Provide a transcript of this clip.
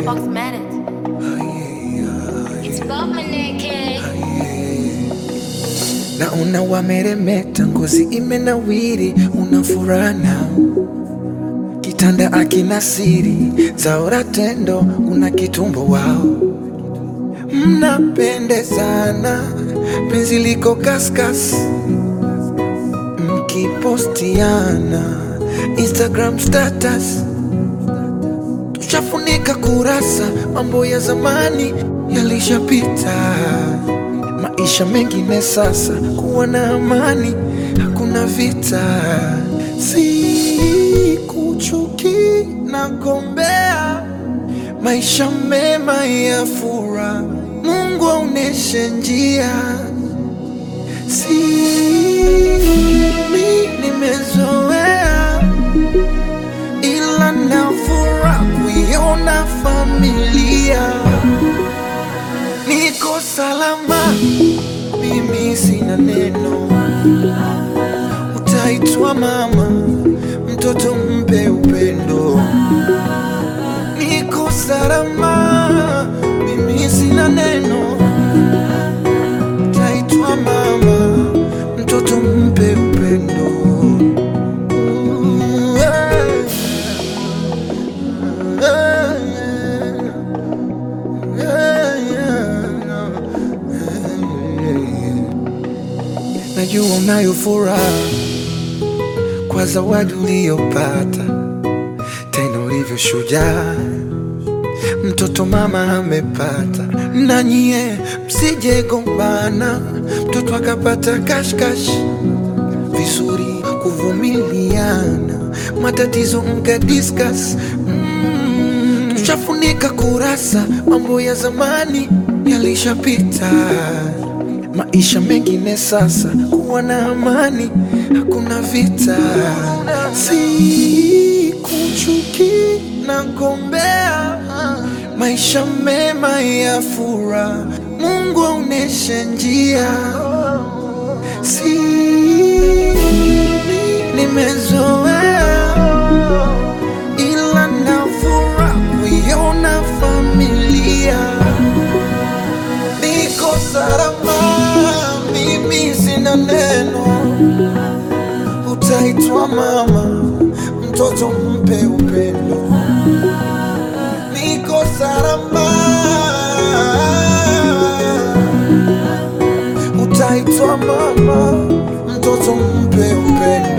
fuck's matters? It's bubbling, kid. Naona wameremeta, ngozi imenawiri, una furaha nao, kitanda akina siri, zaora tendo, una kitumbo wao, mnapendezana, penzi liko kaskas, mkipostiana Instagram status, tushafunika kurasa, mambo ya zamani yalishapita maisha mengine sasa, kuwa na amani, hakuna vita. Sikuchuki na gombea maisha mema ya furaha, Mungu aoneshe njia. Si mi nimezoea, ila na furaha kuiona familia niko salama, mimi sina neno. Utaitwa mama, mtoto mpe upendo. Niko salama, mimi sina neno. Utaitwa mama, mtoto mpe upendo. Ooh, yeah. Yeah, yeah. Najua unayo furaha kwa zawadi uliyopata, tena ulivyo shujaa, mtoto mama amepata. Na nyie msije gombana, mtoto akapata kashkash, vizuri kuvumiliana, matatizo mka discuss mm. Tushafunika kurasa, mambo ya zamani yalishapita, maisha mengine sasa, kuwa na amani, hakuna vita. Sikuchuki na gombea maisha mema ya furaha, Mungu aoneshe njia. Si nimezoea, ila na furaha kuiona familia niko salama, mimi sina neno. Utaitwa mama, mtoto mpe upendo. Niko salama, utaitwa mama, mtoto mpe upendo.